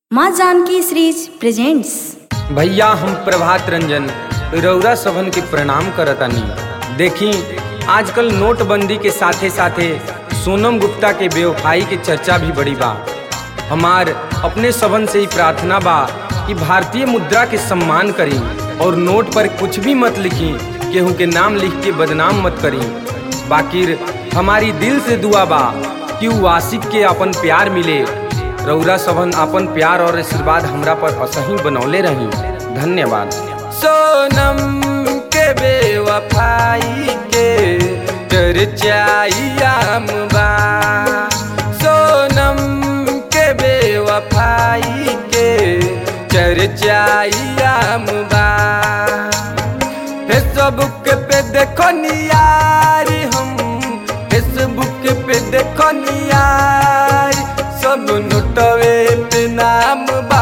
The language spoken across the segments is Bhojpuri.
माँ जानकी सीरीज प्रेजेंट्स भैया हम प्रभात रंजन रौरा सभन के प्रणाम करतानी देखी आजकल नोटबंदी के साथे साथे सोनम गुप्ता के बेवफाई के चर्चा भी बड़ी बा हमार अपने सभन से ही प्रार्थना बा कि भारतीय मुद्रा के सम्मान करी और नोट पर कुछ भी मत लिखी केहू के नाम लिख के बदनाम मत करी बाकिर हमारी दिल से दुआ बा कि उ आशिक के अपन प्यार मिले रौरा सभन अपन प्यार और आशीर्वाद हमरा पर असही बनौले रही धन्यवाद सोनम के बेवफाई के चर्चाइयाम बा सोनम के बेवफाई के चर्चाइयाम बा फेसबुक पे देखो नियारी हम फेसबुक पे देखो नियारी सब नोटवे पे नाम बा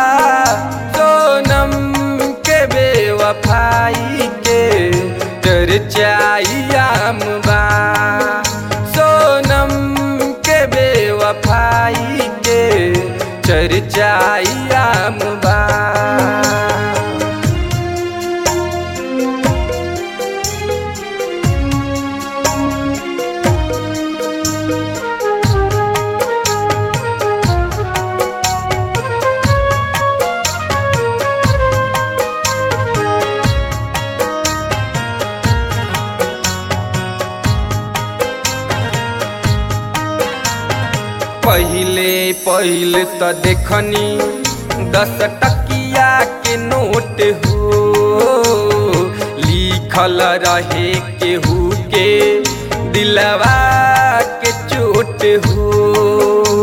सोनम के बेवफाई के चर्चाइयाम बा सोनम के बेवफाई के चर्चाइयाम बा पहिले पहिले त देखनी दस टकिया के नोट हो लिखल रहे केहू के दिलवा के चोट हो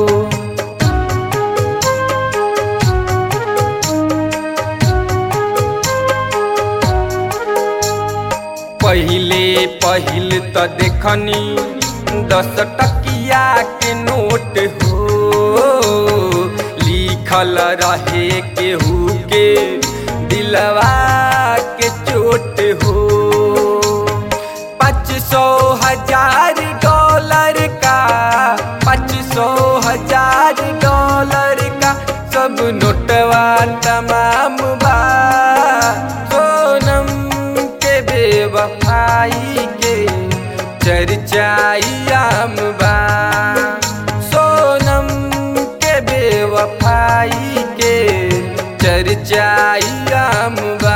पहिले पहिल त देखनी दस टकिया के नोट हो लिखल रहे केहू के दिलवा के चोट हो पाँच सौ हजार डॉलर का पाँच सौ हजार डॉलर का सब नोटवा तमाम बा सोनम के बेवफाई के चर्चाइयाम बा सोनम के बेवफाई के चर्चाइयाम बा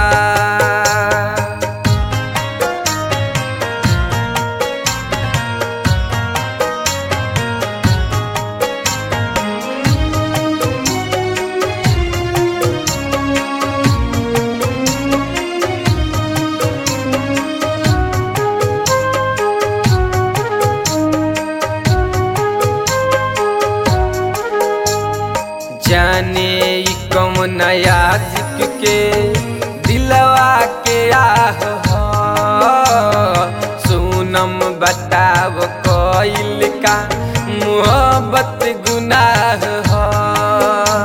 जाने ई कौन नया सिक के दिलवा के आह ह। सोनम बताव कइल का मोहब्बत गुनाह ह।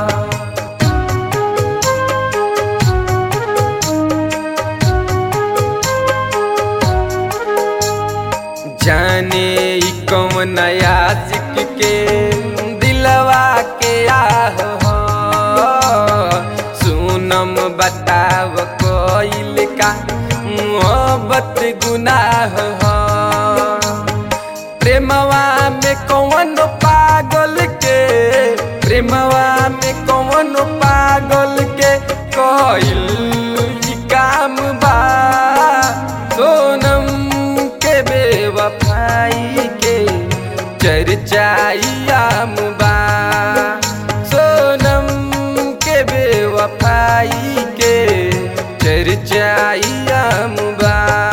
जाने ई कौन नया सिक के दिलवा के आह हो सुनम बताव कोइल का मोहब्बत गुनाह हो प्रेमवा में कौन पागल के प्रेमवा में कौन पागल के कोइल ई काम बा सोनम के बेवफाई के चर्चाइयाम बा सोनम के बेवफाई के चर्चाइयाम बा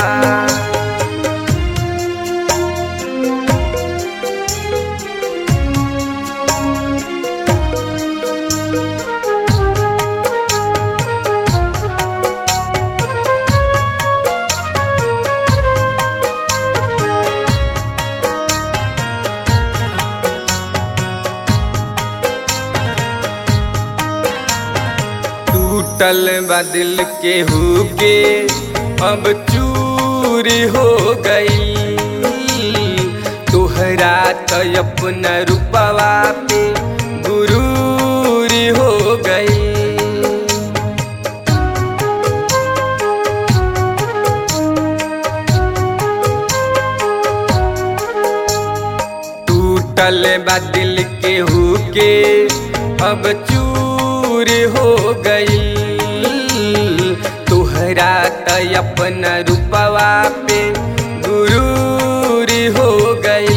टूटल बदिल के हुके अब चूरी हो गई तोहरा तो अपना रूपवा पे गुरूरी हो बा दिल के हुके अब चूर हो गई तुहरा त अपन रूपवा पे गुरूर हो गई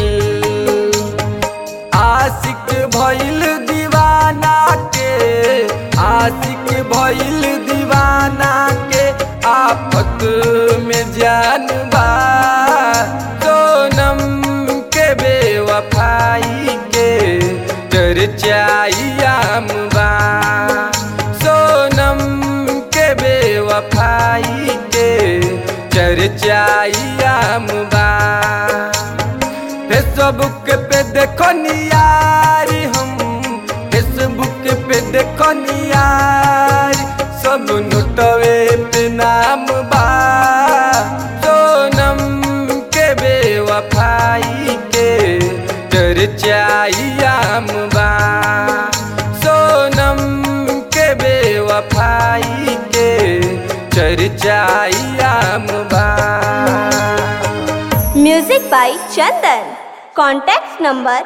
आशिक भइल दीवाना के आशिक भइल दीवाना के आफत में जान बा सोनम के बेवफाई के चर्चाइयाम बा सोनम के बेवफाई के चर्चाइयाम बा फेसबुक पे देखो नियारी हम फेसबुक पे देखो नियारी सब नोटवे पे नाम बा सोनम के बेवफाई के चर्चाइयाम बा सोनम के बेवफाई के चर्चाइयाम बा Music by Chandan. Contact number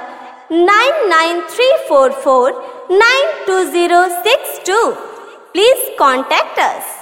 99344 92062. Please contact us.